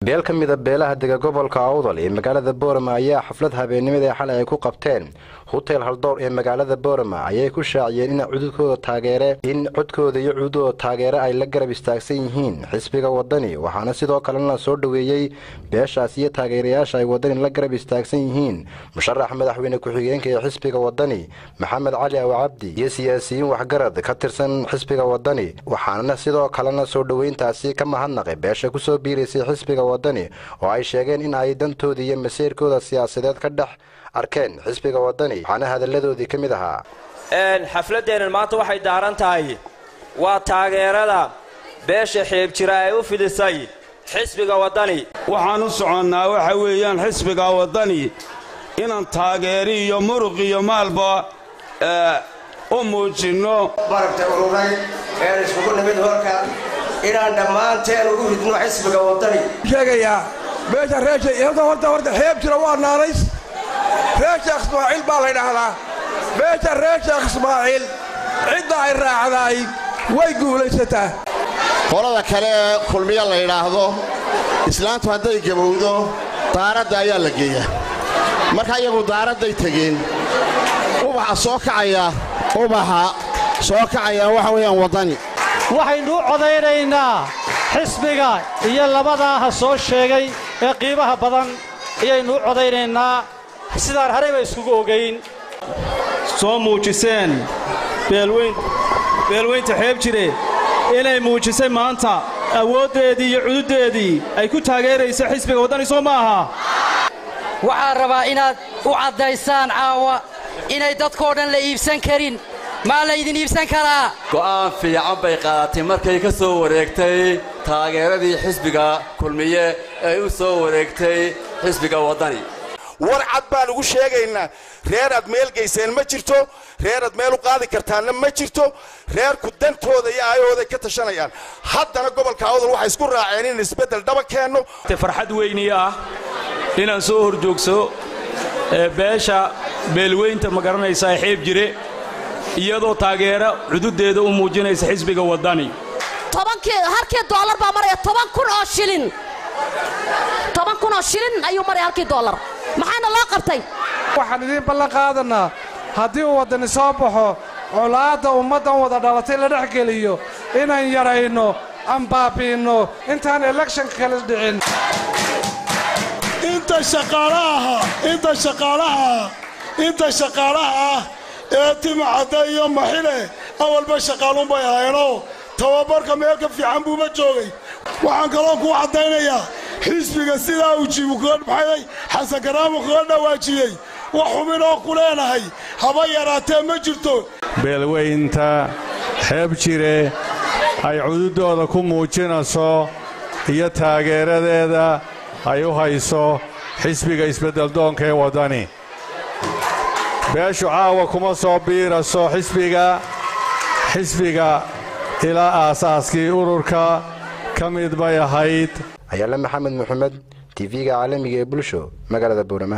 beel ka mida beelaha dega gobolka awdal ee magaalada boorama ayaa xaflad habeennimada ee xalay ay ku qabteen hotel haldoor ee magaalada boorama ayay ku shaaciyeen in cududkooda taageere in codkooda iyo cududooda taageere ay la garab istaagsan yihiin xisbiga wadani waxaana sidoo kalena soo dhoweeyey beeshaas iyo taageerayaasha ay wadani la garab istaagsan yihiin musharax madaxweyne ku-xigeenka ee xisbiga wadani maxamed cali aw cabdi iyo siyaasiyiin waxgarad ka tirsan xisbiga wadani waxaana sidoo kalena soo dhoweyntaasi ka mahadnaqay beesha kusoo biiraysay xisbiga wadani oo ay sheegeen in ay dantooda iyo masiirkooda siyaasadeed ka dhex arkeen xisbiga wadani waxaana hadalladoodii ka mid ahaa xafladdeennan maanta waxay daaran tahay waa taageerada beesha xiibjira ay u fidisay xisbiga waddani waxaan u soconnaa waxa weeyaan xisbiga waddani inaan taageeri iyo muruq iyo maalba u muujinno baragta ururay een iskugu nimid hoolka inaan dhammaanteen ugu ridno xisbiga waddani sheegayaa meesha reesha horta horta xeeb jira waa naanays reer sheekh ismaaciil baa la dhahdaa meesha reer sheekh ismaaciil cidda ay raacdaay way guulaysataa qolada kale ee kulmiya la yidhaahdo islaantu hadday gabowdo daaradda ayaa la geeyaa marka iyagu daaradday tegeen ubaxa soo kacaya ubaxa soo kacaya waxa weeyaan waddani waxaynu u codaynaynaa xisbiga iyo labadaa ha soo sheegay ee qiimaha badan ayaynu u codaynaynaa sidaan harayba iskugu ogayn soo muujiseen beelweynta xeeb jire inay muujisay maanta awooddeedii iyo cududdeedii ay ku taageerayso xisbiga waddani soo ma aha waxaan rabaa inaad u caddaysaan caawa inay dadkoo dhan la iibsan karin maa laydin iibsan karaa go'aan fiican bay qaadatay markay ka soo wareegtay taageeradii xisbiga kulmiye ee u soo wareegtay xisbiga waddani war cad baan ugu sheegaynaa reer aad meel gayseen ma jirto reer aad meel u qaadi kartaanna ma jirto reerku dantooda iyo aayahooday ka tashanayaan haddana gobolka awdal waxay isku raaceen in isbeddel dhaba keenno farxad weynii ah inaan soo horjoogso beesha beelweynta ma garanaysaa xeeb jire iyadoo taageera cududdeeda u muujinaysa xisbiga waddani halkii doolar baa maraya toban kun oo shilin toban kun oo shilin ayuu maraya halkii doolar maxaana loo qabtay waxaan idiin ballan qaadannaa haddii uu waddani soo baxo colaadda ummaddan wada dhalatay la dhex geliyo inaan yadhayno aan baabi'inno intaan elekshonka kala dhicin inta shaqaalaha inta shaqaalaha inta shaqaalaha ah ee timacadda iyo maxile awalba shaqaaluunbay ahayenoo tababarka meel ka fiican buuba joogay waxaan kaloo kuu caddaynayaa xisbiga sidaa uu jibukaadhmaxayay xasan karaamu kaga dhawaajiyey wax xubin oo ku leenahay haba yaraatee ma jirto beelweynta xeeb jire ay cududdooda ku muujinayso iyo taageeradeeda ay u hayso xisbiga isbeddeldoonka ee waddani beeshu caawa kuma soo biiraso xisbiga xisbiga ilaa aasaaskii ururka ka mid bay ahayd ayaale maxamed maxamed tv-ga caalamiga ee bulsho magaalada buurama